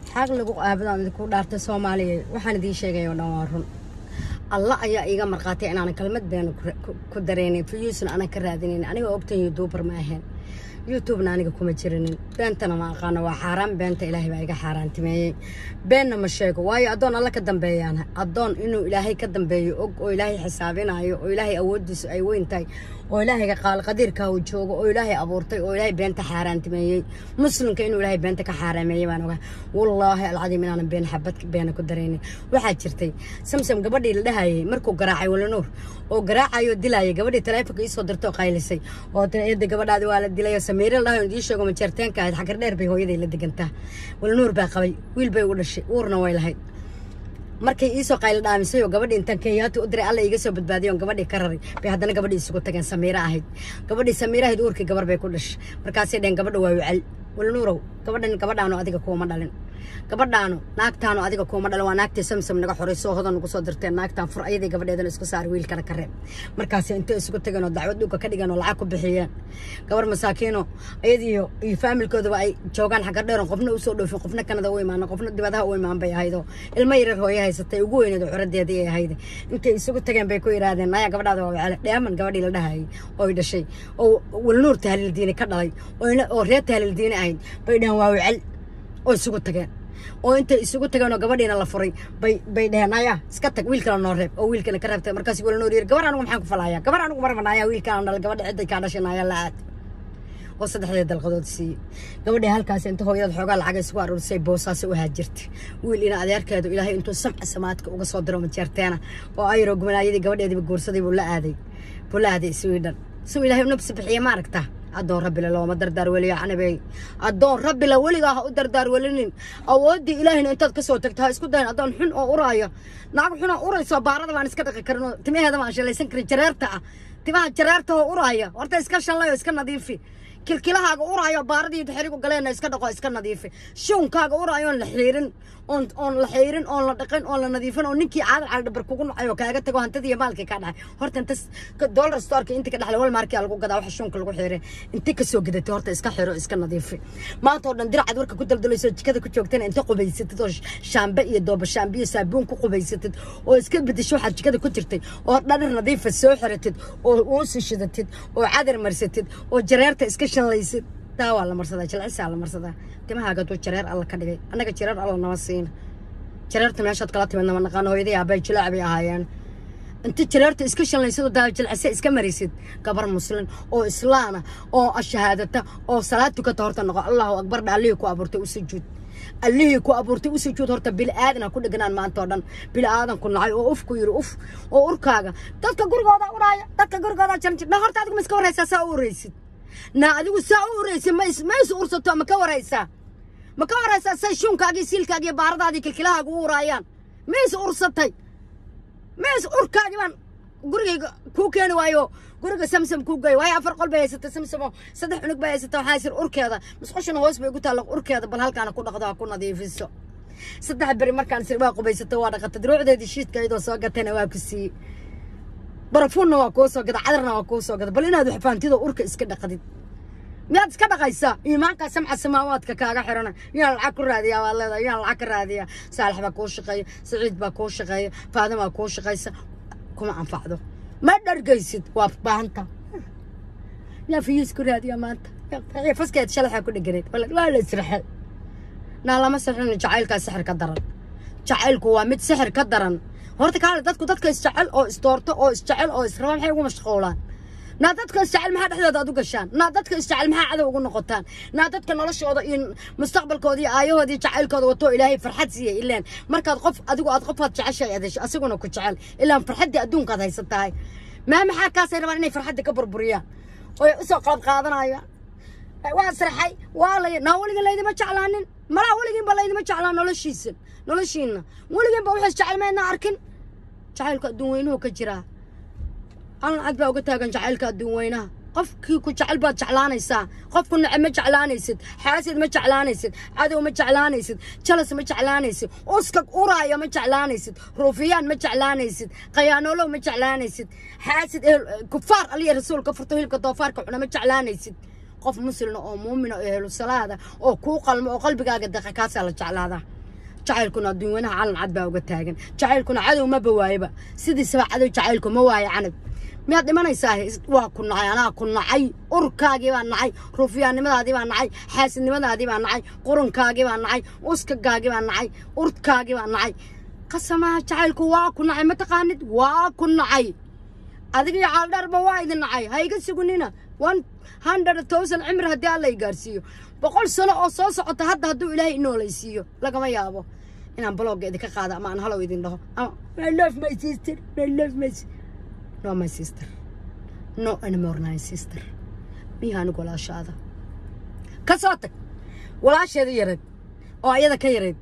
xaq lagu aabadaan idinku dhaartay soomaaliya waxaan idiin sheegay oo dhan waa run alla ayaa iiga marqaatay inaanan kalmad beena ku dareenin fiyuusna aanan ka raadinayn aniga ogtan youtuber ma ahayn youtubena aniga kuma jirinin beentana ma aqaano waa xaaraan beenta ilaahay baa iga xaaraantimeeyey beenna ma sheego waayo addoon alla ka dambeeyaan addoon inuu ilaahay ka dambeeyo og oo ilaahay xisaabinayo oo ilaahay awooddiisu ay weyn tahay oo ilaahayga qaalqadiirka uu joogo oo ilaahay abuurtay oo ilaahay beenta xaaraantimeeyey muslimka inuu ilaahay beenta ka xaaraameeyey baan ogaa wallaahi alcadiim inaanan been xabad beena ku daraynin waxaa jirtay samsam gabadhii la dhahayay markuu garaacay walanuur oo garaacayo dilaayay gabadhii taleefonka iisoo dirtay oo qaylisay oo eeda gabadhaadi waa la dilay oo samiire la dhahayo idii sheego majeerteenka ahayd xagar dheer bay hooyaday la degantaa walanuur baa qabay wiil bay u dhashay uurna way lahayd markay iisoo qaylo dhaamisay oo gabadhii intaan kenyaati u diray alla iga soo badbaadiyo on gabadhii ka raray bay haddana gabadhii isugu tageen samiire ahayd gabadhii samiire ahayd uurkii gabar bay ku dhashay markaasay dheheen gabadha waa wacel walnuurow gabadhan gabadhaanu adiga kuuma dhalin gabadhaanu naagtaanu adiga kuuma dhalin waa naagtii samsam naga xoray soo hodan nagu soo dirteen naagtaan fur ayadii gabadheedana isku saaray wiilkana ka reeb markaasi intay isugu tageen oo dacwad dhulka ka dhigeen oo lacag ku bixiyeen gabar masaakiino ayadiiyo iyo faamilkooduba ay joogaan xagga dheeron qofna usoo dhoofin qofna kanada u imaan qofna dibadaha u imaan bay ahaydoo ilmo yareer hooye haysatay ugu weyneed oo curadeedii ay ahayd intay isugu tageen bay ku yidhaahdeen naya gabadhaada waa wacale dheeman gabadhii la dhahayay ooy dhashay oo walnuur tahliil diini ka dhalay oo reer tahliil diini ahayd bay dhaheen waa wacel oo isugu tageen oo intay isugu tageen oo gabadhiina la furay bay bay dheheen aya iska tag wiilkala noo reeb oo wiilkana ka reebtay markaas wala noor yiri gabar anigu maxaan ku falaaya gabar anigu marmanaya wiilkaan dhal gabadha cidday kaa dhashanaya la aad oo saddexdee dalqadood siiyey gabadhii halkaas inta hooyada xoogaa lacag isugu aruurisay boosaasi u haajirtay wiil ina adeerkeedu ilaahay intuu samca samaadka uga soo diro majeerteena oo ayro gumanaayadii gabadheediiba guursaday buu la aaday buu la aaday sweden suu ilaahay u nabsi bixiye ma aragtaa addoon rabbile looma dardaar weliyo canabey addoon rabbile weligaa ha u dardaar welinin awooddii ilaahina intaad ka soo tagto ha isku dayin addoon xun oo uraayo naag xun oo urayso baarada baan iska dhaqi karin oo timaheeda baan shalaysan karin jareerta ah timaha jareerta oo uraaya horta iska shanlay oo iska nadiifi kilkilahaaga uraayo baaradii xirigu galeena iska dhaqo iska nadiifi shuunkaaga uraayo oon la xiirin oon oon la xiirin oon la dhaqin oon la nadiifin oo ninkii caadal cali dhabar kugu nacay oo kaaga tago hantadii iyo maalkii kaa dhacay horta inta dollar storeka inta ka dhaxlay wal markii lagu gadaa waxa shuunka lagu xiiray inta ka soo gadatay horta iska xiro iska nadiifi maanta oo dhan diracad warka ku daldalayso jikada ku joogtana inta qubaysatid oo shaambe iyo dooba shaambe iyo saabuun ku qubaysatid oo iska bedesho waxaad jikada ku jirtay oo dhadhar nadiifa soo xiratid oo uusi shidatid oo cadar marsatid oo jareerta iska shanlaysid taa waa la marsadaa jilcisaa la marsadaa timahaaga duu jareer alla ka dhigay annaga jareer alla nama siina jareerta meeshaad kala timid nama naqaano hooyadii aabay jilaac bay ahaayeen inta jareerta iska shanlaysid oo daa jilcise iska maraysid gabar muslim oo islaana oo ashahaadata oo salaad tukata horta noqo allahu akbar dha allihii ku abuurtay u sujuud allihii ku abuurtay u sujuud horta bili aadana ku dheganaan maanta oo dhan bili aadan ku nacay oo uf ku yiri uf oo urkaaga dadka gurigooda uraaya dadka gurigooda janjir na horta adigu ma iska waraysaa saa u uraysid na adigu saa u uraysid ma is ma is ursato ma ka waraysaa ma ka waraysaa say shuunkaagii siilkaagii baaradaadii kilkilahaaga u uraayaan ma is ursatay ma is urkaagii baan gurigayga kuu keeni waayo guriga samsam kuu geey waayo afar qol bay haysata samsamo saddex cunug bay haysata waxaa sir urkeeda musqushana hoos bay ku taalla urkeeda bal halkaana ku dhaqdo ha ku nadiifiso saddex beri markaan sir waa qubaysato waa dhaqatay duruucdeedii shiidka iyadoo soo gatayna waa ku siiyey barafuunna waa kuu soo gada cadarna waa kuu soo gada bal inaad waxfaantidoo urka iska dhaqdid miyaad iska dhaqaysaa iimaankaa samca samaawaadka kaaga xirana yaan lacag ku raadiyaa waad leedahay yaan lacag ka raadiyaa saalax baa kuu shaqeeya saciid baa kuu shaqeeya faadimaa kuu shaqaysa kuma anfacdo ma dhargaysid waa baahanta yaa fiyuus ku raadiyaa maanta faskeed shalaxaa ku dheganeed waa la israxay naa lama sixrin jacaylkaa sixir ka daran jacaylku waa mid sixir ka daran horta kaale dadku dadka isjecel oo isdoorto oo isjecel oo israba maxay ugu mashquulaan naa dadka isjecel maxaa dhexdooda aad u gashaan naa dadka isjecel maxaa cadow ugu noqotaan naa dadka noloshooda iyo mustaqbalkooda iyo aayahoodii jacaylkooda wato ilaahay farxad siiyey ileen markaad qof adigu aad qofaad jeceshahay aad hesho asiguna ku jecel ilaan farxaddii adduunkaad haysan tahay maa maxaa kaasay rabaan inay farxadda ka burburiyaan oy usoo qalab qaadanayaan waa sraxay waa lay naa weligan laydima jeclaanin malaa weligiinba laydima jeclaan noloshiisa noloshiina weligiinba waxaas jecel maydna arkin jacaylka adduun weynuhu ka jiraa allan cad baa uga taagan jacaylka adduun weynaha qofkii ku jecel baad jeclaanaysaa qofku nece ma jeclaanaysid xaasid ma jeclaanaysid cadow ma jeclaanaysid jalas ma jeclaanaysid uskag uraaya ma jeclaanaysid ruufiyaan ma jeclaanaysid khayaanoolow ma jeclaanaysid xaasid kufaar aliya rasuulka furto hilibka doofaarka cuna ma jeclaanaysid qof muslina oo muumina oo ehlu salaada oo kuu qalmo oo qalbigaaga daqa kaasaa la jeclaadaa jacaylkuna adduun weynaha calan cad baa uga taagan jacaylkuna cadow ma bawaayaba sidiisaba cadow jacaylku ma waayo canab miyaad dhimanaysaa waa ku nacay anaa ku nacay urkaagii baa nacay ruufyaannimadaadii baa nacay xaasidnimadaadii baa nacay qurunkaagii baa nacay uskagaagii baa nacay urkaagii baa nacay qasamaha jacaylku waa ku nacay mataqaanid waa ku nacay adiga iyo caaldharba waa idin nacay ha iga sugunina one hundred thousand cimri haddii alla i gaarsiiyo boqol sano oo soo socota hadda hadduu ilaahay inoolaysiiyo lagama yaabo inaan blogga idinka qaado ama aan halow idin dhaho ama I love my sister I love my sister no my sister no anymore my sister miya anigu walaashaada ka soo tag walaasheeda yareed oo ayada ka yareed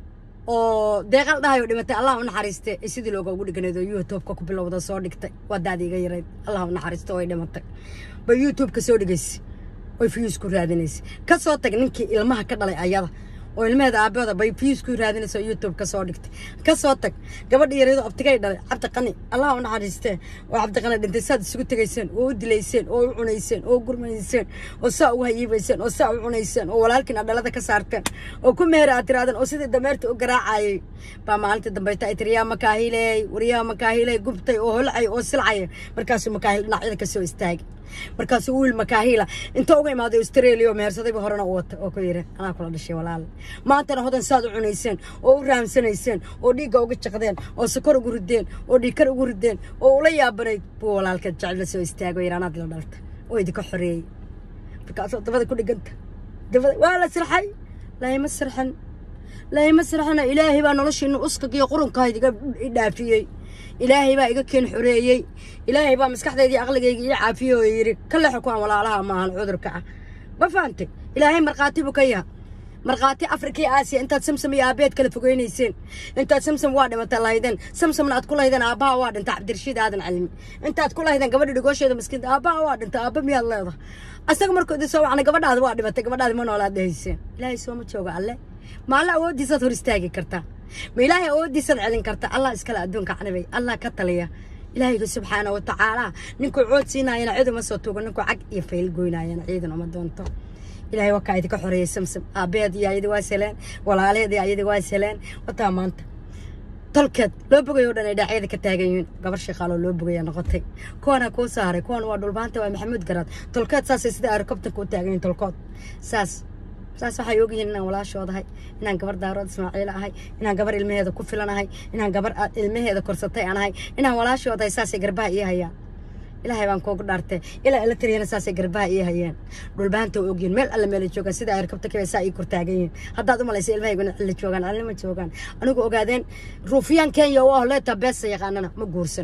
oo deeqal dhahayo dhimatay allah u naxariiste ee sidii looga ugu dhiganayd oo youtube-ka ku bilowda soo dhigtay waa daadi iga yareyd allah u naxariiste oo ay dhimatay bay youtube-ka soo dhigaysay oy fiyuus ku raadinaysay ka soo tag ninkii ilmaha ka dhalay ayada oo ilmaheeda aabahooda bay fiyuus ku raadinaysa oo youtube ka soo dhigtay ka soo tag gabadha yareedo abtigay dhalay cabdiqani allah u naxariistee oo cabdiqani dhintay saad isugu tegayseen oo u dilayseen oo u cunayseen oo u gurmayseen oo saa ugu hayiibayseen oo saa u cunayseen oo walaalkiina dhalada ka saarteen oo ku meher aad tiraadeen oo sidii dameerta u garaacayay baa maalintii dambayta ay tiri yaa makaahiley waryaa makaahiley gubtay oo holcay oo silcaya markaasuu makaahil dhinacyada ka soo istaagay markaasuu wiil makaahila inta uga imaaday australia oo mehersadayba horena u wata oo ku yidhi anaa kula dhashay walaal maantana hodan saad u cunayseen oo u rahamsanayseen oo dhiigga uga jaqdeen oo sokor ugu rideen oo dhiigkar ugu rideen oo ula yaabanayd buu walaalkeed jecel la soo istaago yidhi anaad la dhalta oo idinka xoreeyey markaasoo dabada ku dhiganta dabada waa la sirxay laima sirxan laima sirxana ilaahay baa noloshiina uskagiyo qurunkaa idiga dhaafiyey ilaahay baa iga keen xoreeyey ilaahay baa maskaxdayda iyo aqligayga ii caafiyey oo yidhi ka leexo kuwaan walaalaha maahan cudurka ah ma fahantay ilaahay markhaati buu ka yaha markhaati afrika iyo aasiya intaad samsam iyo aabeed kala fogeynayseen intaad samsam waa dhimata lahaydeen samsamna aad ku lahaydeen aabbaha waa dhinta cabdirashiid aadan calimi intaad ku lahaydeen gabadha dhigoosheeda maskiinta aabbaha waa dhinta aabba miyaad leedahay asaga markuu idin soo wacnay gabadhaada waa dhimatay gabadhaadi ma noolaad dhahayseen ilaahay sooma jooga alle ma alla awooddiisaad hor istaagi kartaa ma ilaahay awooddiisaad celin karta allah iskale adduunka canibay allah ka taliya ilaahayga subxaana wa tacaala ninkuu cood siinaayana cid uma soo tuugo ninkuu cag iyo fayl goynaayana ciidan uma doonto ilaahay wakaa idinka xoreeyey samsam aabeed iyo ayadi waa seleen walaaleed iyo ayadi waa seleen wataa maanta tolkeed loo bogay oo dhan ay dhaacyada ka taagan yihiin gabar shaqaaloo loo bogaya noqotay kuwana kuu saaray kuwan waa dhulbaanta waa maxamuud garaad tolkeed saasay sida aerokobtanka u taagan yihiin tolkood saas saas waxay ogyihiin inaan walaashoodahay inaan gabar daarood ismaaciila ahay inaan gabar ilmaheeda ku filanahay inaan gabar ilmaheeda korsatay aan ahay inaan walaashoodahay saasay garbaha ii hayaan ilaahay baan koogu dhaartay ilaa ila taliyana saasay garbaha ii hayeen dhulbaanta way ogyihiin meel alle meela joogaan sida aerkabta kabay saa ii kortaagan yihiin haddaad u malaysa ilmahayguna cilla joogaan cilla ma joogaan anigu ogaadeen ruufiyaan kenya u aho leeta beesa yaqaanana ma guursan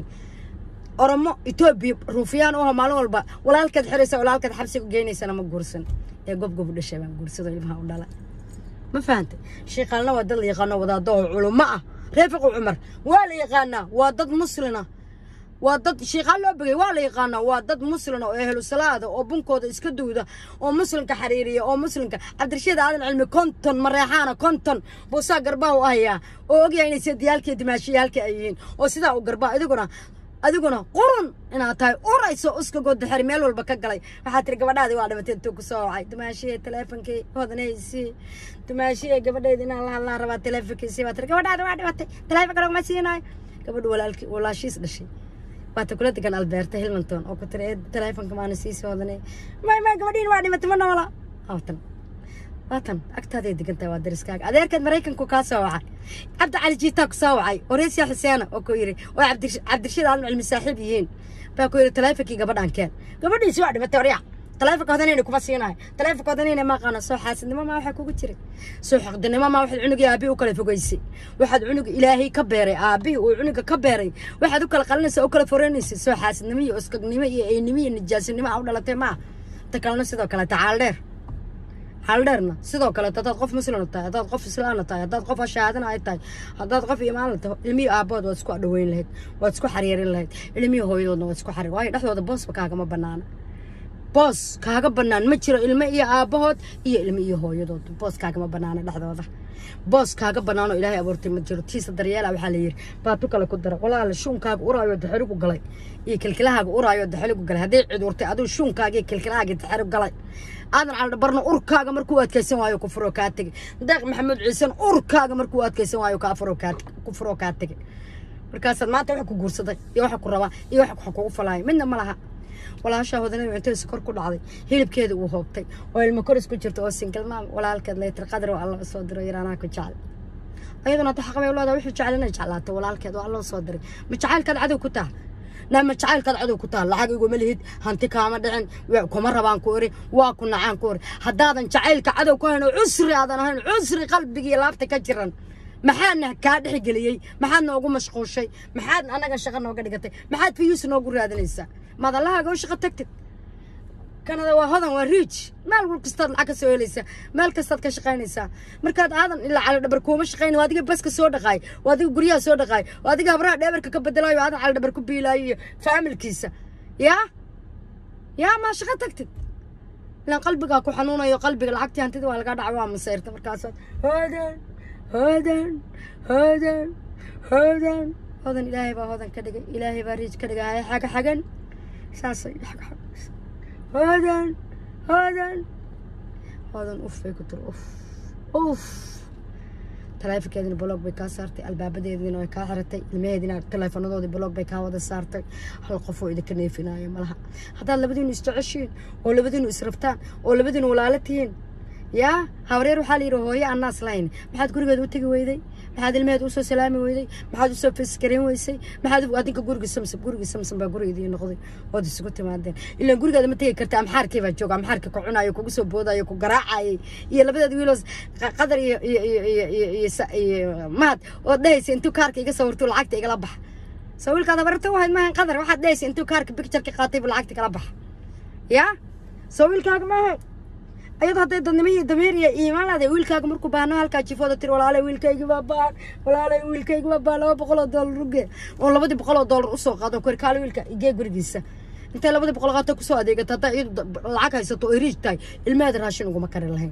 oromo etoobiya ruufiyaan u aho maalin walba walaalkeed xiraysa walaalkeed xabsiga geynaysana ma guursan ee gobgob u dhashay baan guursado ilmaha u dhala ma fahantay shiiqaalna waa dad la yaqaano wadaado oo culummo ah reefiqu cumar waa la yaqaanaa waa dad muslina waa dad shiiqaan loo bogay waa la yaqaanaa waa dad muslina oo ehlu salaada oo bunkooda iska duwda oo muslimka xariiriya oo muslimka cabdirashiid aadan cilmi konton mareexaana konton buusaa garbaha u ahayaa oo ogyahay inay sediyaalkii dimaashiyaalka ay yihiin oo sidaa u garbaha idiguna adiguna qurun inaad tahay urayso uskagooda xeri meel walba ka galay waxaa tiri gabadhaadii waa dhimatay intuu ku soo wacay dumaashiye teleefonkii hodanaysi dumaashiye gabadheedi inaan la hadlaan rabaa teleefonkiisii baa tiri gabadhaada waa dhimatay teleefonka laguma siinayo gabadhu walaalkii walaashiis dhashay waata kula degan alberta hilmanton oo ku tiri ee teleefonka maana siisoo hodanay may may gabadhiin waa dhimatay ma noola hawtan waatan agtaaday degan tahay waa dariskaaga adeerkeed maraykanku kaa soo wacay cabdi cali jiitaa ku soo wacay oo reesya xuseena oo ku yidhi oo cabdirashiid aalin cilmi saaxiib yihiin baa ku yidhi teleefonkii gabadhaan keen gabadhiisi waa dhimatay orya teleefonka hodanayna kuma siinayo teleefonka hodanayna ma aqaana soo xaasidnimo maa waxaa kugu jiray soo xaqdinimo maa waxaad cunugii aabbihi u kala fogeysay waxaad cunug ilaahay ka beeray aabbihii uu cunuga ka beeray waxaad u kala qalinaysa u kala foreynaysa soo xaasidnimo iyo uskagnimo iyo eynimo iyo nijaasinimo aa u dhalatay maa ta kalena sidoo kale tacaal dheer xaaldheerna sidoo kaleeto haddaad qof muslina tahay haddaad qof islaana tahay haddaad qof ashaadana ay tahay haddaad qof imaanla tahay ilmihii aabbood waad isku adhaweyn lahayd waad isku xariirin lahayd ilmihii hooyadoodna waad isku xariir waayo dhexdooda boosba kaagama banaana boos kaaga bannaan ma jiro ilmo iyo aabbahood iyo ilmo iyo hooyadood boos kaagama bannaana dhexdooda boos kaaga bannaanoo ilaahay abuurtay ma jiro tiisa daryeela waxaa la yidhi baatu kale ku dara walaala shuunkaaga uraayo daxeligu galay iyo kilkilahaaga uraayo daxeligu galay hadday cidurtay aduu shuunkaaga iyo kilkilahaaga daxeligu galay aadan caldhabarna urkaaga markuu adkaysan waayo ku furoo kaa tegey deeq maxamed ciisen urkaaga markuu adkaysan waayo kaa furoo kaa ku furoo kaa tegey markaasaad maanta waxa ku guursaday iyo waxa ku rabaa iyo waxa waxa kugu falaaya midna ma laha walaashaa hodanada cuntada sokor ku dhacday hilibkeeda uu hoobtay oo ilmo koris ku jirta oo singalmaam walaalkeed laytir qadar oo alla soo diro yaraanaa ku jecel ayaduna hadda xaqabay leedaa wuxuu jecel inay jeclaato walaalkeed oo alla soo diray ma jacaylkaad cadow ku taha naa ma jacaylkaad cadow ku taha lacag iguma lihid hanti kaama dhicin kuma rabaan ku ori waa ku nacaan ku ori haddaadan jacaylka cadow ku hayn oo cusri aadan ahayn cusri qalbigii laabta ka jiran maxaadna kaa dhexgeliyey maxaad noogu mashquushay maxaad annaga shaqo nooga dhigatay maxaad fiyuus noogu raadinaysaa maad allahaaga u shaqo tagtid kanada waa hodan waa riij meel wal kastaad lacag ka soo helaysaa meel kastaad ka shaqaynaysaa markaad aadan ilaa cali dhabar kuuma shaqayn waa adiga baska soo dhaqaay waa adiga guryaha soo dhaqaay waa adiga habraha dheebarka ka bedelaayo aadan cali dhabar ku biilaayo iyo faamilkiisa yaa yaa maa shaqo tagtid ilaan qalbigaa ku xanuunayo qalbiga lacagtii hantida waa lagaa dhaca waa masayrta markaasaad hodan hodan hodan hodan hodan ilaahay baa hodan ka dhigay ilaahay baa riij ka dhigay xaga xagan saasay xaga xagan hodan hodan hodan uf bay ku tiri uf uf taleefonkeedina blog bay kaa saartay albaabadeediina way kaa xiratay ilmaheedina taleefonadoodii blog bay kaa wada saartay hal qofoo idinka neefinaayo malaha haddaad labadiinu isjeceshiin oo labadiinu israbtaan oo labadiinu walaalo tihiin yaa habareer waxaa la yidhi hooyo annaas lahayn maxaad gurigeeda u tegi weyday maxaad ilmeheeda usoo salaami weyday maxaad usoo faskarayn weysay maxaad adinka guriga samsam guriga samsam baa gurigeedii noqday ood isugu timaadeen ilaan gurigeeda ma tegi karta amxaarkii baa jooga amxaarkii ku cunayo kugu soo boodayo ku garaacayay iyo labadeeda wiiloos qadar iyo iyo iyo iyo iyo iyo iyo mahad ood dhehaysa intuu kaarka iga sawirtuu lacagta igala baxa soo wiilkaad habarta u hayd maahan qadar waxaad dhehaysa intuu kaarka bictureka qaatay buu lacagta igala baxa yaa soo wiilkaaga maahay ayadoo hadday dadnimo iyo damiir iyo iimaan leedahay wiilkaaga markuu baahno halkaa jifooda tiri walaalay wiilkaygi baa baahan walaalay wiilkaygi baa baahan laba boqol oo doolar uge oo labadii boqol oo doolar usoo qaado kori kaale wiilka igee gurigiisa intay labadii boqol qaato kusoo adeegato haddaa iyadu lacag haysato oy riij tahay ilmaheeda raashin uguma kari lahayn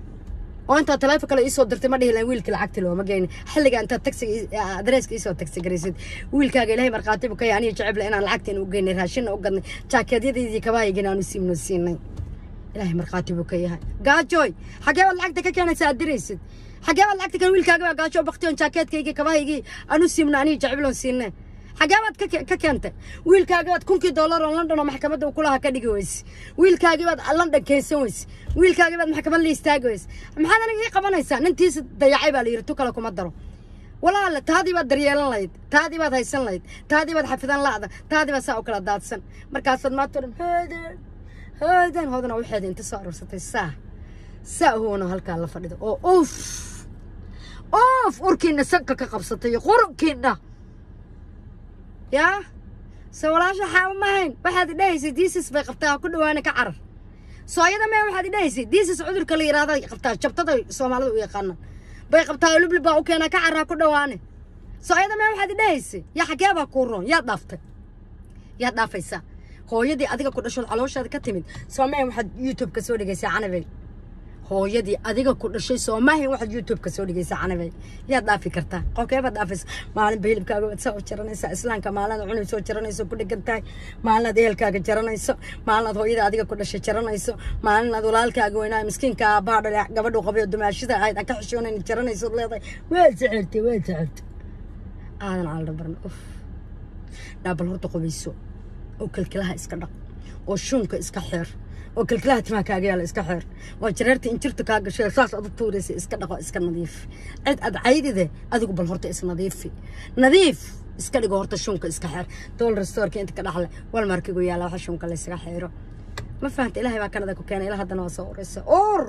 oo intaa taleefon kale iisoo dirtay ma dhihi lahayn wiilkii lacagti looma geynin xilliga intaad tagsiga adreeska iisoo tagsi garaysid wiilkaaga ilaahay markhaatibu ka yahay aniga jecebla inaan lacagteena u geynay raashinna u gadnay jaakeedyadaydii kabahaygina aanu siimno siinay ilaahay markhaati buu ka yahay gaajooy xagee baad lacagta ka keenaysa aad diraysid xagee baad lacagta keen wiilkaaga baa gaajoo baktiyon jaakeedkaygii kabahaygii anu siimno aniga jecebloon siinay xagee baad ka keentay wiilkaagii baad kunkii dollar oo london oo maxkamadda uu kulaha ka dhigi weyse wiilkaagii baad london keensan weyse wiilkaagii baad maxkamad la istaagi weyse maxaad aniga ii qabanaysaa nintiisa dayacay baa la yidhi tu kale kuma daro walaala taadii baad daryeelan lahayd taadii baad haysan lahayd taadii baad xafidan la'da taadii baad saa u kala daadsan markaasaad maanta dhan hoodan hoodan hoodana waxeeda inta soo aruursatay saa saa huwana halkaa la fadhida oo uf uf urkiina sanka ka qabsatay iyo qurunkiina yaa se walaasha xaaba mahayn waxaad idhahaysay diisis bay qabtaa ku dhawaana ka carar soo ayada mee waxaad idhahaysay diisis cudurka la yidhahda qabtaa jabtada soomaalida u yaqaanaan bay qabtaa lublib baa u keenaa ka carraa ku dhawaane soo ayada mee waxaad idhahaysay yaa xagee baa kuu roon yaad dhaaftay yaad dhaafaysaa hooyadii adiga ku dhashood calooshaada ka timid soomaahin waxaad youtube ka soo dhigaysaa canabey hooyadii adiga ku dhashay soomaahin waxaad youtube ka soo dhigaysaa canabey yaad dhaafi kartaa qofkee baad dhaafaysa maalinba hilibkaaga waad saa u jaranaysaa islaamka maalinaad cunay soo jaranayso ku dhigan tahay maalinaad ehelkaaga jaranayso maalinaad hooyada adiga ku dhashay jaranayso maalinaad walaalkaaga weynaa miskiinka aabbaha dhale gabadhu qabayo dumaashida ahayd aan ka xishoonayn jaranayso leedahay waad jeceltay waad jeceltay aadan caldhabarna uf dhaabal horta qubayso oo kalkilaha iska dhaq oo shuunka iska xeer oo kalkilaha timaha kaaga yaala iska xeer oo jareerta injirta kaa gashay saas adu tuuraysa iska dhaqo iska nadiif cid ad caydide adigu bal horta isnadiifi nadiif iska dhigo horta shuunka iska xeer dool restoorka inta ka dhaxle wal markigu yaala waxa shuunka la iskaga xeero ma fahanta ilaahay baa kanada ku keenay ilaa haddana waa soo uraysa ur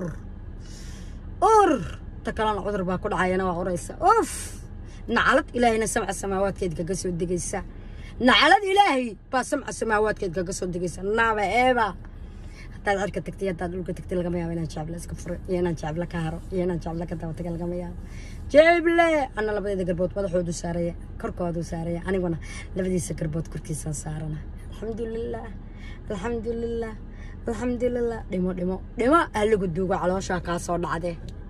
ur ta kalena cudur baa ku dhacayana waa uraysa uf nacalad ilaahayna samca samaawaadkeed kaga soo degaysa nacalad ilaahay baa samca samaawaadkeed kaga soo degaysa naaba eeba haddaad cirka tagtay haddaad dhulka tagtay lagama yaabo inaan jecla iska furo iyo inaan jecla ka haro iyo inaan jecla ka daba taga lagama yaabo jeeble ana labadeeda garbood madaxoodu saaraya korkoodu saaraya aniguna labadiisa garbood korkiisaan saarana alxamdulilah alxamdulilah alxamdulilah dhimo dhimo dhimo ha lagu duugo calooshaa kaa soo dhacdee